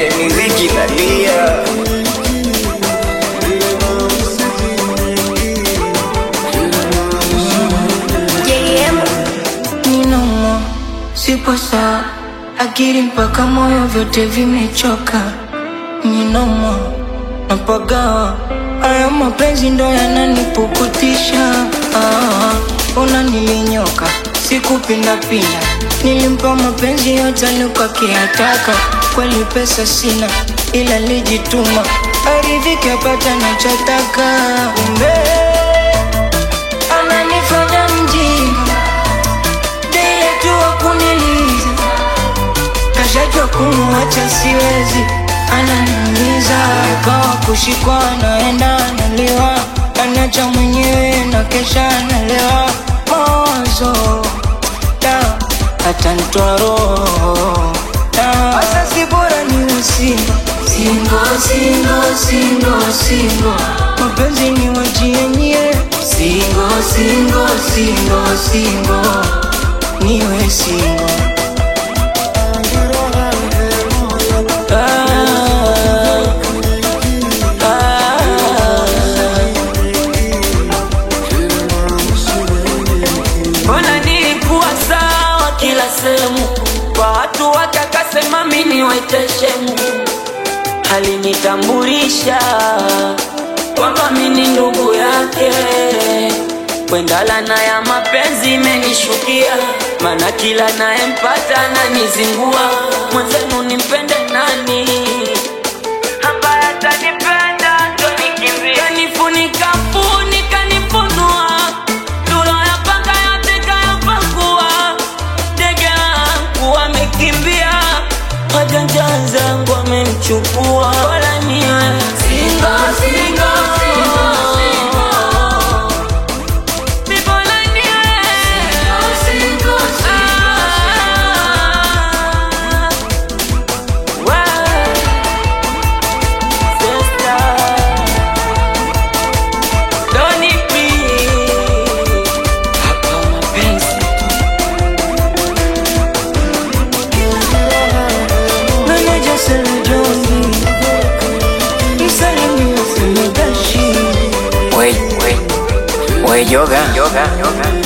yani Ziki nalia JM Ninomo, sipo sawa, akili mpaka moyo vyote vimechoka. Ninomo, napagawa, haya mapenzi ndo yananipukutisha. Ah, una nilinyoka, sikupindapinda, nilimpa mapenzi yote alikakiyataka. Kweli pesa sina, ila lijituma, aridhike apata nachotaka. Kumbe ananifanya mjinga Dile tu wakuniliza Kashajua kumuacha siwezi Ananiumiza Kawa kushikwa naenda analiwa Anacha mwenyewe na kesha analewa Mawazo Da Hata nitoa roho Da Asa si bora ni usingo Singo, singo, singo, singo Mapenzi ni wajienye Singo, singo, singo, singo Niwe singo Mbona nilikuwa sawa kila sehemu, kwa watu wakakasema mimi waiteshemu, alinitambulisha kwamba mimi ndugu yake. Kwendala ya mapenzi imenishukia, maana kila nayempata ananizingua. Mwenzenu nimpende nani ambaye atanipenda ndo nikimbie, kanifunika funika nifunua tuloyapanga yote kayapakua, ndege wangu wamekimbia, wajanja zangu wamemchukua, wala niwe singo singo Bora niwe Ah, wewe, sister. Doni P. Hapa mapenzi Meneja Selejoni Msalimia Semegashi Wey, wey, wey yoga, yoga, yoga.